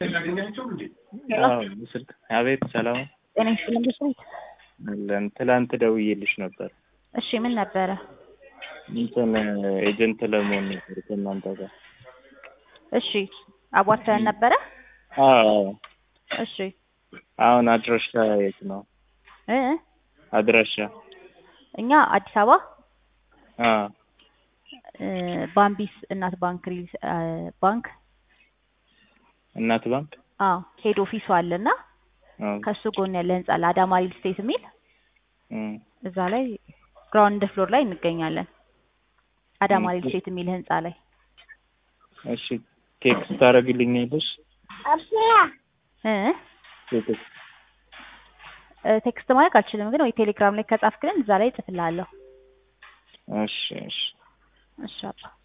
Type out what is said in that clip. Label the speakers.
Speaker 1: ስልክ አቤት፣ ሰላም
Speaker 2: ጤና ይስጥልኝ ብስሚት
Speaker 1: አለን። ትላንት ደውዬልሽ ነበር።
Speaker 2: እሺ ምን ነበረ?
Speaker 1: እንትን ኤጀንት ለመሆን ነበር ከእናንተ ጋር።
Speaker 2: እሺ አቧርተን ነበረ።
Speaker 1: አዎ።
Speaker 2: እሺ
Speaker 1: አሁን አድራሻ የት ነው?
Speaker 2: እ
Speaker 1: አድራሻ
Speaker 2: እኛ አዲስ አበባ
Speaker 1: አዎ።
Speaker 2: እ ባምቢስ እናት ባንክ ሪል እ ባንክ
Speaker 1: እናት ባንክ
Speaker 2: አዎ ሄድ ኦፊሱ አለና
Speaker 1: አዎ።
Speaker 2: ከሱ ጎን ያለ ህንጻ አለ አዳማ ሪል ስቴት የሚል
Speaker 1: እም፣
Speaker 2: እዛ ላይ ግራውንድ ፍሎር ላይ እንገኛለን። አዳማ ሪል ስቴት የሚል ህንጻ ላይ
Speaker 1: እሺ ቴክስት ታደርግልኛለሽ?
Speaker 2: እ
Speaker 1: ቴክስት
Speaker 2: እ ቴክስት ማድረግ አልችልም፣ ግን ወይ ቴሌግራም ላይ ከጻፍክልን እዛ ላይ እጽፍልሃለሁ።
Speaker 1: እሺ እሺ
Speaker 2: እሺ አባ